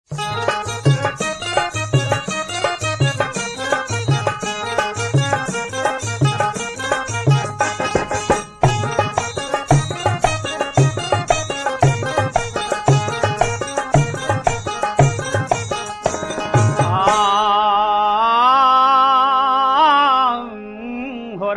हो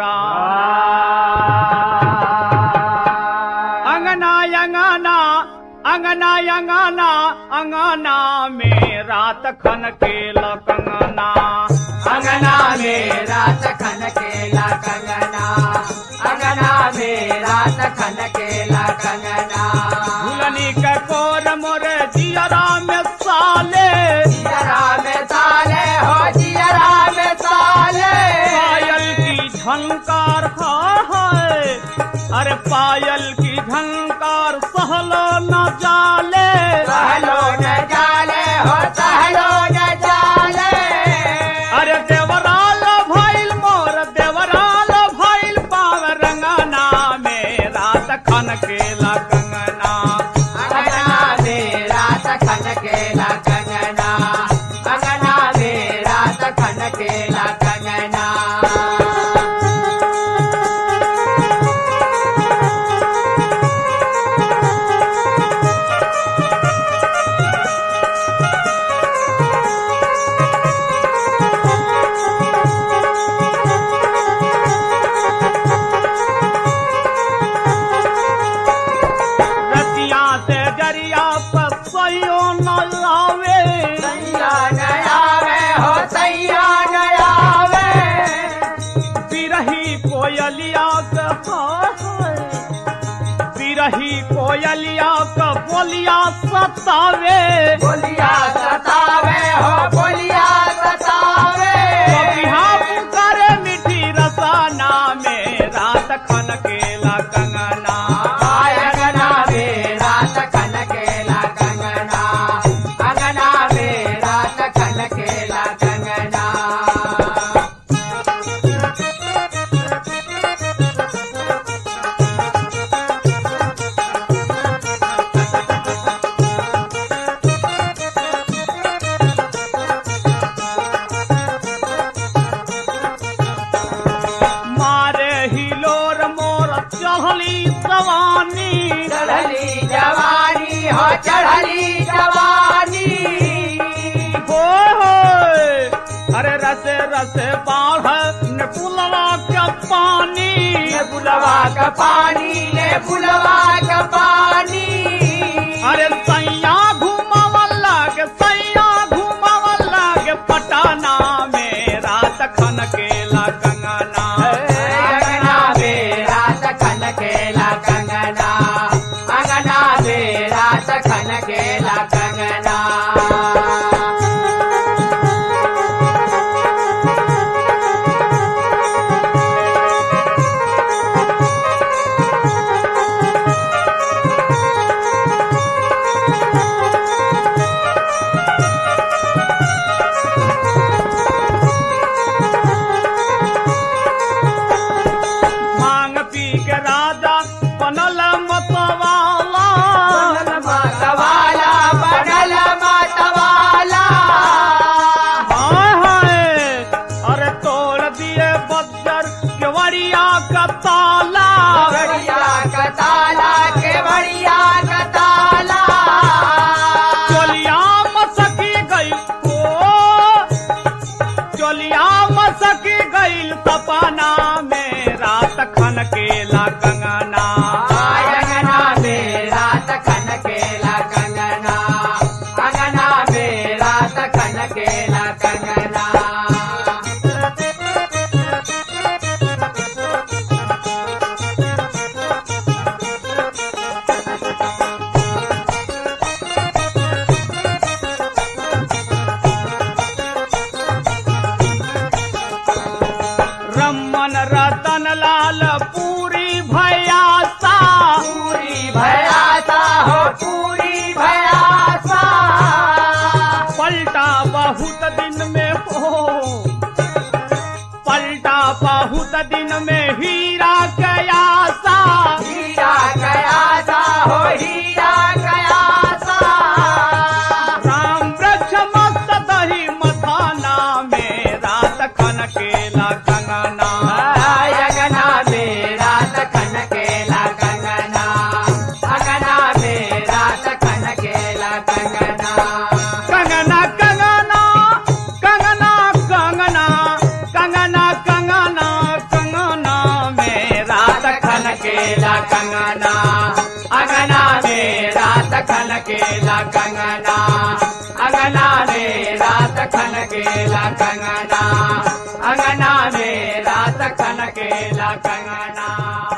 अंगना अंगना अंगना अंगना अंगना में रात खन के लकंगना अंगना में रात खन केला कंगना अंगना में रात खन केला कंगना दुलनी के कोर मोर जियरा में साले जियरा में साले हो जियरा में साले पायल की झंकार है अरे पायल की झंकार सहलो न जाले सहलो न जाले हो सहलो न जाले अरे देवराल भइल मोर देवराल भइल पाव रंगना में रात खन के कंगना अंगना में रात खन केला कंगना अंगना में रात खन केला कंगना रतिया से जरिया पर सयो न लावे सैया नयावे हो सैया नयावे बिरही कोयलिया के हाय बिरही कोयलिया के बोलिया सतावे बोलिया सतावे हो बोलिया सतावे बिहा पुकारे मिठी रसाना में रात खन के कंगना आय अंगना में रात खन केला कंगना अंगना में रात खन केला कंगना मारे हिलोर मोर चढ़ली सवानी चढ़ली जवानी हो चढ़ली जवानी हो हो अरे रसे रसे बाढ़ ने पुलवा के पानी ने बुलवा का पानी ने बुलवा का पानी अरे सैया घुमावल लागे सैया घुमावल लागे पटाना में रात खन के कंगना अंगना में रात खन केला कंगना अंगना में रात खन केला कंगना मांग पी के राजा बनल मतवाला बनल मतवाला बनल कंगना अंगना में रात खन केला कंगना अंगना में रात खन केला कंगना अंगना में रात खन केला कंगना